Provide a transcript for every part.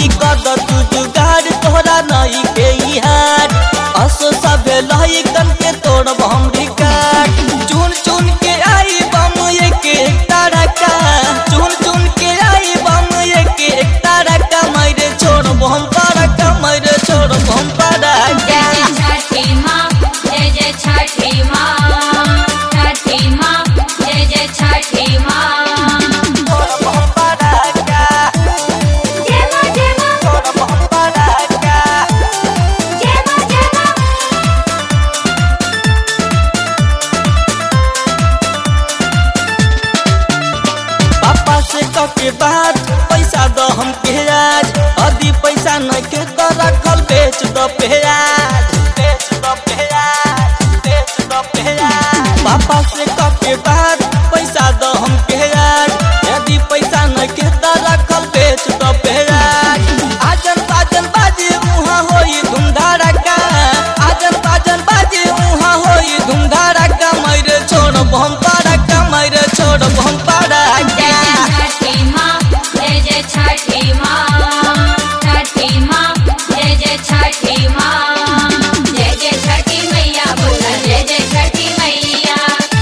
माई कद तू जुगाड़ तोहरा नई के हार असो सभे लही कन के तोड़ब हम रिकार्ड चुन चुन के आई बम एक एक तारका चुन चुन के आई बम एक एक तारका मैरे छोड़ब हम तारका मैरे छोड़ब हम तारका जय छठी माँ जय जय छठी माँ छठी माँ जय जय छठी माँ छोड़ब हम तारका जय माँ जय माँ छोड़ब हम तारका जय माँ जय माँ पापा से कके बात पैसा दो हम के आज अदी पैसा न के तो रखल बेच दो प्याज बेच दो प्याज बेच दो प्याज पापा से कके बात पैसा दो हम के आज यदि पैसा न के तो रखल बेच दो प्याज आजन बाजन बाजी मुहा होई धुमधाड़का आजन बाजन बाजी मुहा होई धुमधाड़का मैरे छोड़ हम तारका मैरे छोड़ हम जय तारका जय छठी माँ जय जय छठी माँ छठी माँ जय जय छठी माँ जय जय छठी मैया बोला जय जय छठी मैया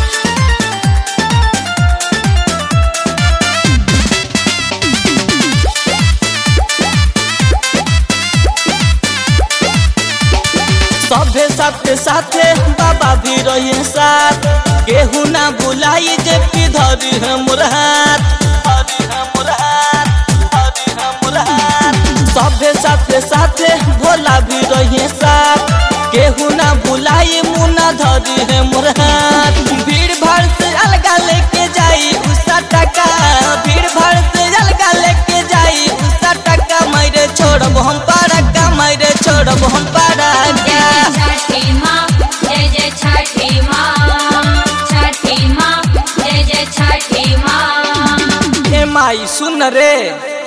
सभे साथे साथे बाबा भी रहिए साथ केहू ना बुलाई जे पी धरी है मुरहात धरी है मुरहात धरी है मुरहात सभे साथे साथे भोला भी रहिए साथ केहू ना बुलाई मुना धरी है मुरहात भीड़ भाड़ से अलगा लेके जाई उसा टका भीड़ भाड़ से अलगा लेके जाई उसा टका मैरे छोड़ब हम पारका मैरे छोड़ब हम जय पारका जय छठी माँ जय जय छठी माँ छठी माँ जय जय छठी माँ हे माई सुन रे